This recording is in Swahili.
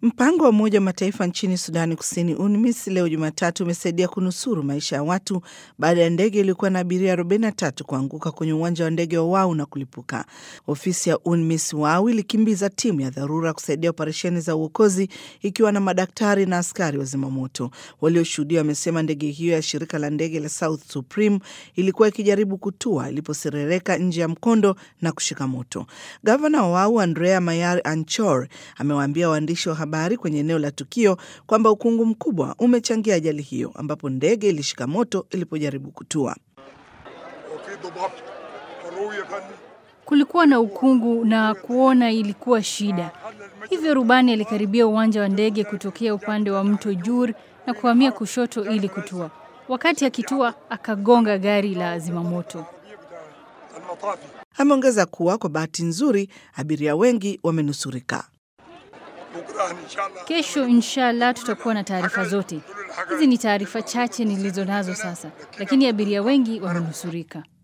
Mpango wa Umoja wa Mataifa nchini Sudani Kusini, UNMISS, leo Jumatatu umesaidia kunusuru maisha ya watu baada ya ndege iliyokuwa na abiria 43 kuanguka kwenye uwanja wa ndege wa Wau na kulipuka. Ofisi ya UNMISS Wau ilikimbiza timu ya dharura kusaidia operesheni za uokozi ikiwa na madaktari na askari wa zimamoto. Walioshuhudia wamesema ndege hiyo ya shirika la ndege la South Supreme ilikuwa ikijaribu kutua iliposerereka nje ya mkondo na kushika moto. Gavana wa Wau Andrea Mayar Anchor amewaambia waandishi wa habari kwenye eneo la tukio kwamba ukungu mkubwa umechangia ajali hiyo ambapo ndege ilishika moto ilipojaribu kutua. Kulikuwa na ukungu na kuona ilikuwa shida, hivyo rubani alikaribia uwanja wa ndege kutokea upande wa mto Jur na kuhamia kushoto ili kutua. Wakati akitua, akagonga gari la zimamoto. Ameongeza kuwa kwa bahati nzuri abiria wengi wamenusurika. Kesho inshallah tutakuwa na taarifa zote. Hizi ni taarifa chache nilizo nazo sasa, lakini abiria wengi wamenusurika.